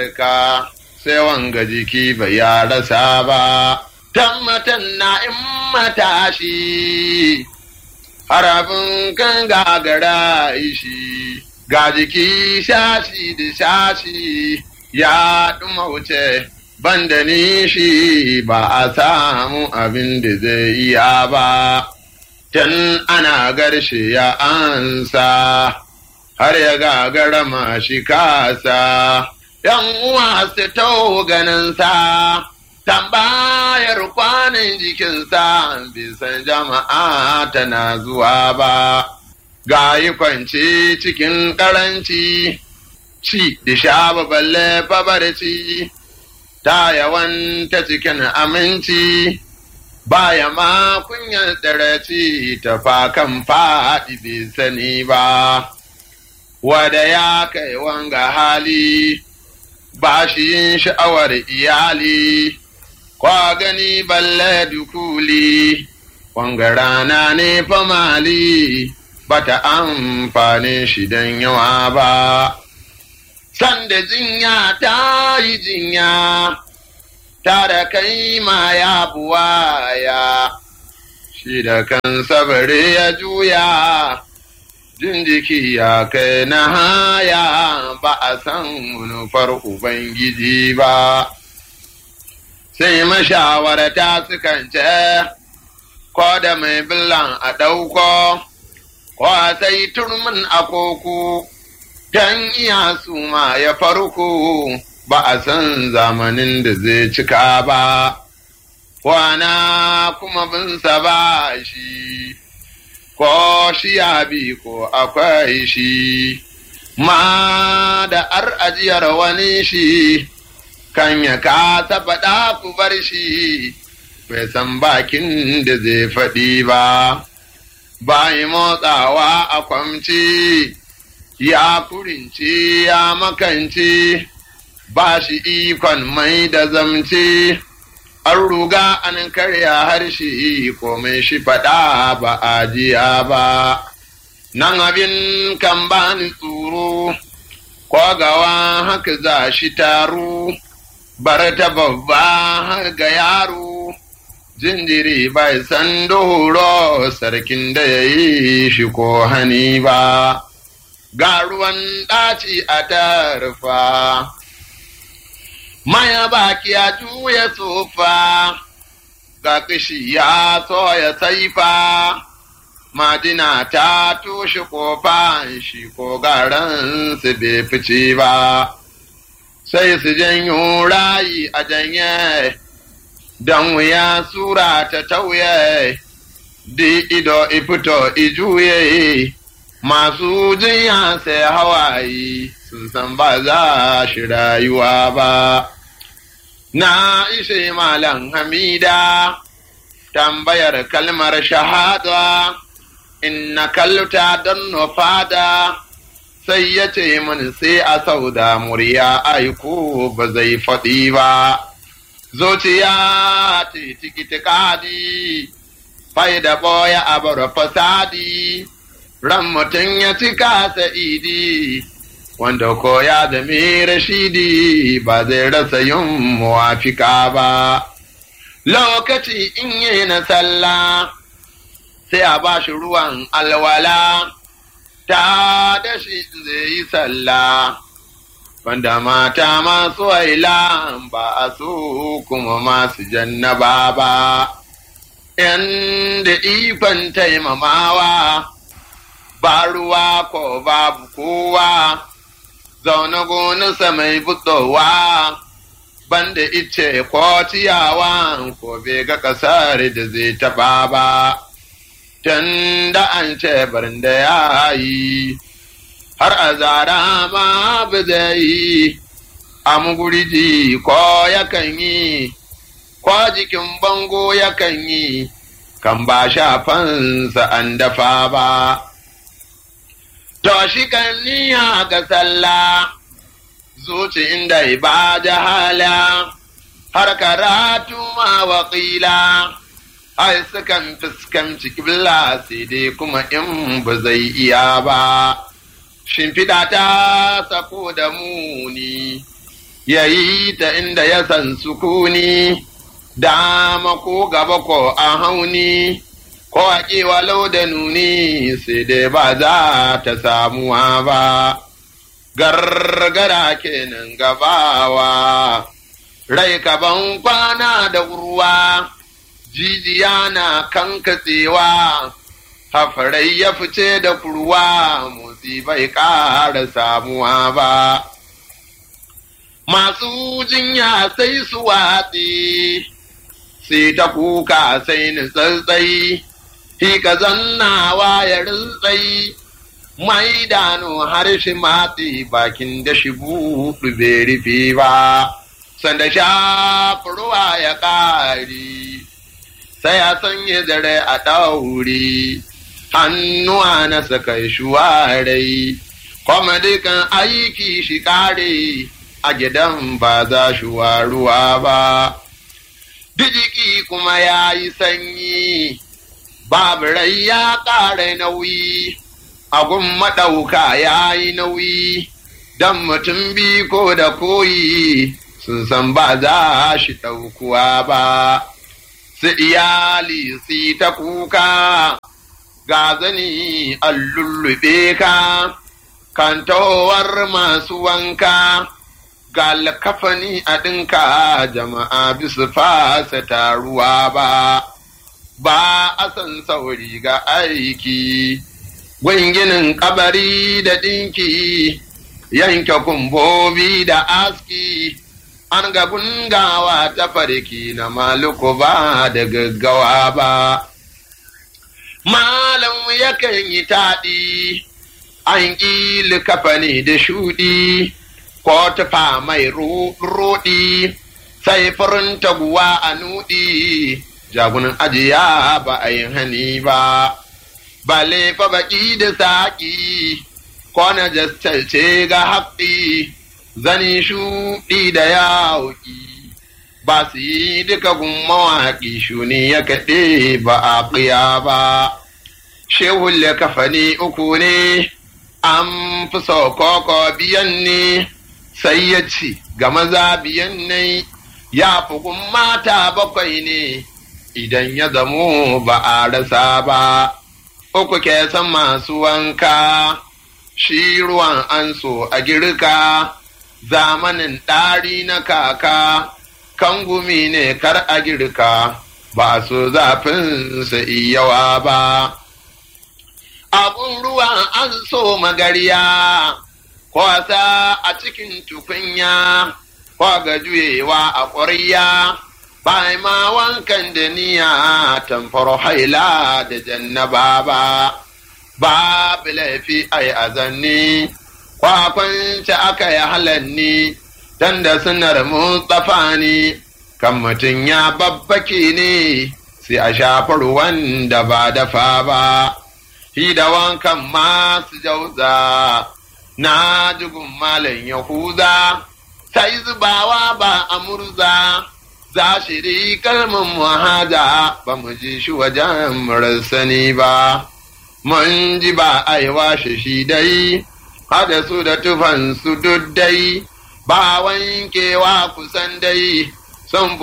ka sai wanga jiki bai ya rasa ba tammatan na in matashi harabin kan gagara ishi ga jiki shashi da shashi ya ɗuma wuce banda nishi ba a samu abin da zai iya ba tun ana garshe ya ansa har ya gagara mashi kasa yan uwa su tau ganinsa tambayar kwanan jikinsa bisan jama'a tana zuwa ba ga yi kwanci cikin karanci ci da sha balle babarci ta yawan ta cikin aminci baya ma kunyar tsaraci ta fakan faɗi bai sani ba wada ya kai wanga hali ba shi yin sha'awar iyali kwa gani balle dukuli wanga rana ne famali bata amfani shi don yawa ba sanda jinya ta yi jinya ta da kai ma ya buwaya shi da kansa bare ya juya jin jiki ya kai na haya ba a san manufar ubangiji ba sai mashawarta sukan ce ko da mai billan a ɗauko ko sai turmin a koko don iya su ma ya farko ba a san zamanin da zai cika ba, kwana kuma binsa ba shi, ko shi ya bi ko akwai shi, ma da ar ajiyar wani shi, kan ya kasa faɗa ku bar shi, bai san bakin da zai faɗi ba, bayi motsawa a kwamci. ya kurince ya makance ba shi ikon mai da zamce an ruga an karya harshe komai shi faɗa ba a jiya ba nan abin kan ba ni tsoro kwagawa haka za shi taro bar ta babba har ga yaro jinjiri bai san doro sarkin da ya yi shi ko hani ba ga ruwan ɗaci a tarfa, maya baki ya juya tsofa, ga kishi ya soya saifa, majina ta toshe kofa shi ko garan su bai fice ba, sai su janyo rayi a janye, don wuya sura ta tauye, di ido ifito ijuye. masu jinya sai hawaye sun san ba za shi rayuwa ba. Na ishe Malam Hamida tambayar kalmar shahada, inna kalta don nufada, sai ya ce min sai a sauda murya aiko ba zai faɗi ba. Zuciya ce tikiti kadi, faida ɓoya a bar fasadi. ran mutum ya cika sa'idi, wanda ko ya zame rashidi ba zai rasa yin muwafika ba. Lokaci in yi na sallah, sai a ba shi ruwan alwala, ta da shi zai yi sallah. Wanda mata masu waila ba a so kuma masu jannaba ba, inda ikon taimamawa. ba ruwa ko babu kowa, zaune gonarsa mai buɗowa, banda ice ko ciyawa ko bai ga ƙasar da zai taɓa ba, tun da an ce barin da ya yi, har a zara ma ba zai yi, a muguriji ko yakan yi, ko jikin bango yakan yi, kan ba shafansa an dafa ba. To shi kan niyya ga sallah, zuci inda ba jahala, har karatu ma waƙila, ai sukan fuskanci kibla sai dai kuma in ba zai iya ba. Shimfiɗa ta sako da muni, ya yi ta inda ya san sukuni, dama ko gaba ko a hauni, ko a walau da nuni sai dai ba za ta samuwa ba. Gargara kenan gabawa, rai kaban kwana da urwa, jijiya na kankatsewa. hafarai ya fice da kurwa motsi bai ƙara samuwa ba. Masu jinya sai su watsi, sai ta kuka sai ni tsatsai, hika zannawa ya rintsai, mai dano harshe matsi bakin da shi buɗu bai rufe ba, sanda shafurwa ya ƙari, sai a sanya zare a ɗauri. hannuwa na saka shuwarai, kuma dukan aiki shi kare a gidan ba za shi waruwa ba. Dijiki kuma ya yi sanyi, babu rai ya ƙara nauyi, agun maɗauka ya yi nauyi, don mutum bi ko da koyi sun san ba za shi ɗaukuwa ba. Su iyali su ta kuka. ga zani an lullube ka, kantowar masu wanka, ga lakafani a ɗinka jama'a bisu fasa taruwa ba, ba a san sauri ga aiki, gwinginin kabari da ɗinki, yanke kumbobi da aski, an ga gungawa ta farki na maluku ba da gaggawa ba. Malam yakan yi taɗi, an ƙi likafani da shuɗi, ko tufa mai roɗi, sai furin taguwa a nuɗi, jagunan ajiya ba a yi hani ba, ba fa baƙi da saƙi, ko na jastalce ga haƙƙi, zani shuɗi da yawuƙi. ba su yi duka gun mawaƙi shuni ya kaɗe ba a ƙiya ba. Shehun kafani uku ne, an fi koko biyan ne, sai ya ci ga maza biyan ne, ya fi gun mata bakwai ne, idan ya zamo ba a rasa ba. Uku ke san masu wanka, shi ruwan an so a girka, zamanin ɗari na kaka. kan gumi ne kar a girka ba su zafinsa iyawa ba. Abun ruwa an so magariya, kwasa a cikin tukunya, ga juyewa a ƙwarya, ba ma wankan da niya tamfar haila da jannaba ba, ba laifi ai azanni, kwakwanci aka yi halanni. dan da sunar Mustapha ne, kan mutum ya babbake ne, sai a shafa ruwan da ba dafa ba, shi da wankan masu jauza, na jigun malam Yahuza, sai zubawa ba a murza, za shi ri kalmin muhaja ba mu ji shi wajen murasani ba, mun ji ba a yi washe shi dai, hada su da tufan su duk dai. ba wankewa kusan dai son